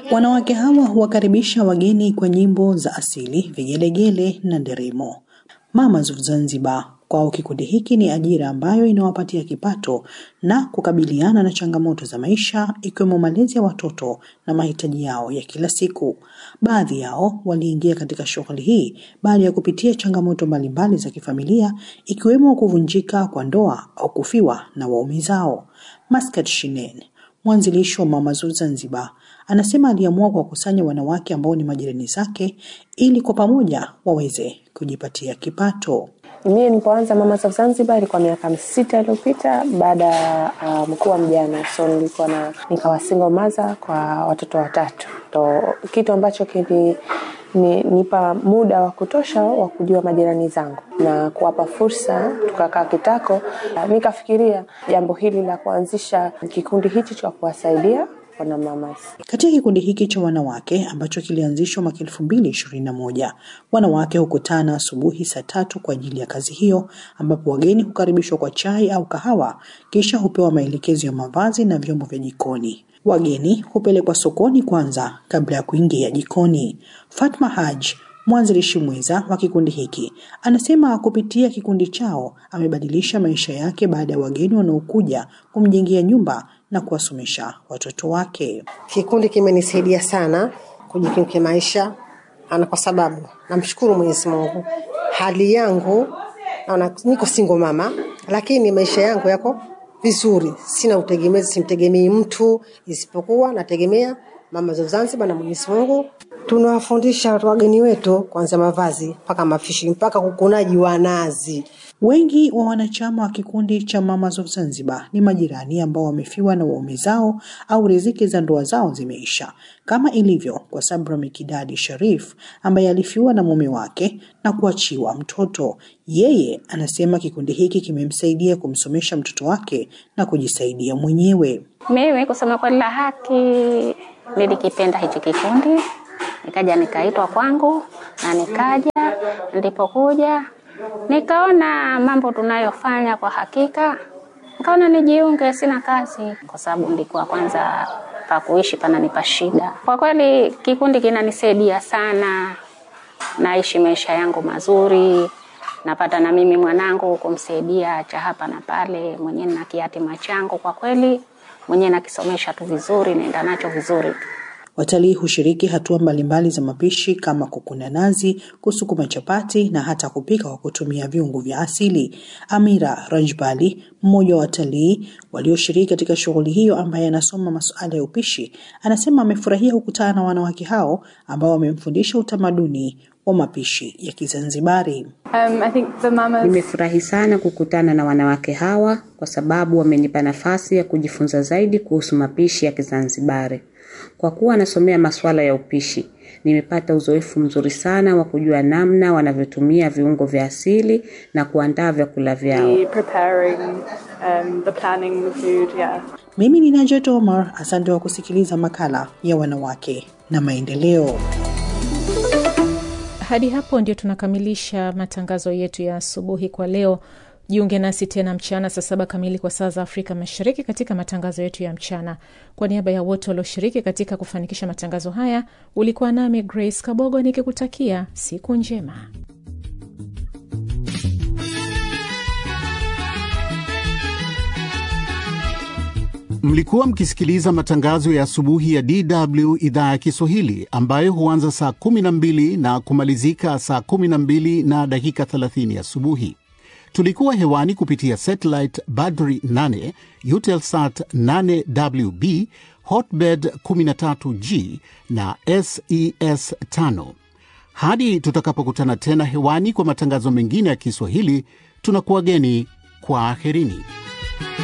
Wanawake hawa huwakaribisha wageni kwa nyimbo za asili, vigelegele na nderemo. Mamas of Zanzibar kwao kikundi hiki ni ajira ambayo inawapatia kipato na kukabiliana na changamoto za maisha ikiwemo malezi ya watoto na mahitaji yao ya kila siku. Baadhi yao waliingia katika shughuli hii baada ya kupitia changamoto mbalimbali za kifamilia ikiwemo kuvunjika kwa ndoa au kufiwa na waume zao. Maskat Shinen, mwanzilishi wa Mamas of Zanzibar, anasema aliamua kuwakusanya wanawake ambao ni majirani zake ili kwa pamoja waweze kujipatia kipato. Mimi nilipoanza Mamas of Zanzibar ilikuwa miaka sita iliyopita baada ya uh, mkuu wa mjane, so nilikuwa na nikawa single mother kwa watoto watatu, ndo kitu ambacho kili ni, nipa muda wa kutosha wa kujua majirani zangu na kuwapa fursa. Tukakaa kitako, nikafikiria jambo hili la kuanzisha kikundi hichi cha kuwasaidia wana mamas. Katika kikundi hiki cha wanawake ambacho kilianzishwa mwaka elfu mbili ishirini na moja, wanawake hukutana asubuhi saa tatu kwa ajili ya kazi hiyo, ambapo wageni hukaribishwa kwa chai au kahawa, kisha hupewa maelekezo ya mavazi na vyombo vya jikoni. Wageni hupelekwa sokoni kwanza kabla ya kuingia jikoni. Fatma Haj mwanzilishi mwenza wa kikundi hiki anasema kupitia kikundi chao amebadilisha maisha yake baada ya wageni wanaokuja kumjengea nyumba na kuwasomesha watoto wake. Kikundi kimenisaidia sana kujikimu kimaisha, ana kwa sababu namshukuru Mwenyezi Mungu, hali yangu naona niko single mama, lakini maisha yangu yako vizuri, sina utegemezi, simtegemei mtu isipokuwa nategemea Mamas of Zanzibar na Mwenyezi Mungu. Tunawafundisha wageni wetu kuanzia mavazi mpaka mafishi mpaka kukunaji wa nazi. Wengi wa wanachama wa kikundi cha Mamas of Zanzibar ni majirani ambao wamefiwa na waume zao au riziki za ndoa zao zimeisha, kama ilivyo kwa Sabra Mikidadi Sharif ambaye alifiwa na mume wake na kuachiwa mtoto. Yeye anasema kikundi hiki kimemsaidia kumsomesha mtoto wake na kujisaidia mwenyewe. Mimi kusema kweli la haki, nilikipenda hichi kikundi, nikaja nikaitwa kwangu na nikaja. Nilipokuja nikaona mambo tunayofanya kwa hakika, nikaona nijiunge, sina kazi, kwa sababu nilikuwa kwanza pa kuishi pananipa shida. Kwa kweli kikundi kinanisaidia sana, naishi maisha yangu mazuri, napata na mimi mwanangu kumsaidia cha hapa na pale, mwenyewe na kiatima changu, kwa kweli mwenyewe nakisomesha tu vizuri, naenda nacho vizuri tu. Watalii hushiriki hatua mbalimbali za mapishi kama kukuna nazi, kusukuma chapati na hata kupika kwa kutumia viungo vya asili. Amira Rajbali, mmoja wa watalii walioshiriki katika shughuli hiyo, ambaye anasoma masuala ya upishi, anasema amefurahia kukutana na wanawake hao ambao wamemfundisha utamaduni wa mapishi ya Kizanzibari. Um, I think the mamas... Nimefurahi sana kukutana na wanawake hawa kwa sababu wamenipa nafasi ya kujifunza zaidi kuhusu mapishi ya Kizanzibari. Kwa kuwa nasomea masuala ya upishi, nimepata uzoefu mzuri sana wa kujua namna wanavyotumia viungo vya asili na kuandaa vyakula vyao. the preparing, um, the planning the food, yeah. Mimi ni Najat Omar, asante wa kusikiliza makala ya wanawake na maendeleo. Hadi hapo ndio tunakamilisha matangazo yetu ya asubuhi kwa leo. Jiunge nasi tena mchana saa saba kamili kwa saa za Afrika Mashariki katika matangazo yetu ya mchana. Kwa niaba ya wote walioshiriki katika kufanikisha matangazo haya, ulikuwa nami Grace Kabogo nikikutakia siku njema. Mlikuwa mkisikiliza matangazo ya asubuhi ya DW idhaa ya Kiswahili ambayo huanza saa 12 na kumalizika saa 12 na dakika 30 asubuhi. Tulikuwa hewani kupitia satellite Badri 8, Eutelsat 8WB, Hotbird 13G na SES 5. Hadi tutakapokutana tena hewani kwa matangazo mengine ya Kiswahili, tunakuwageni kwa aherini.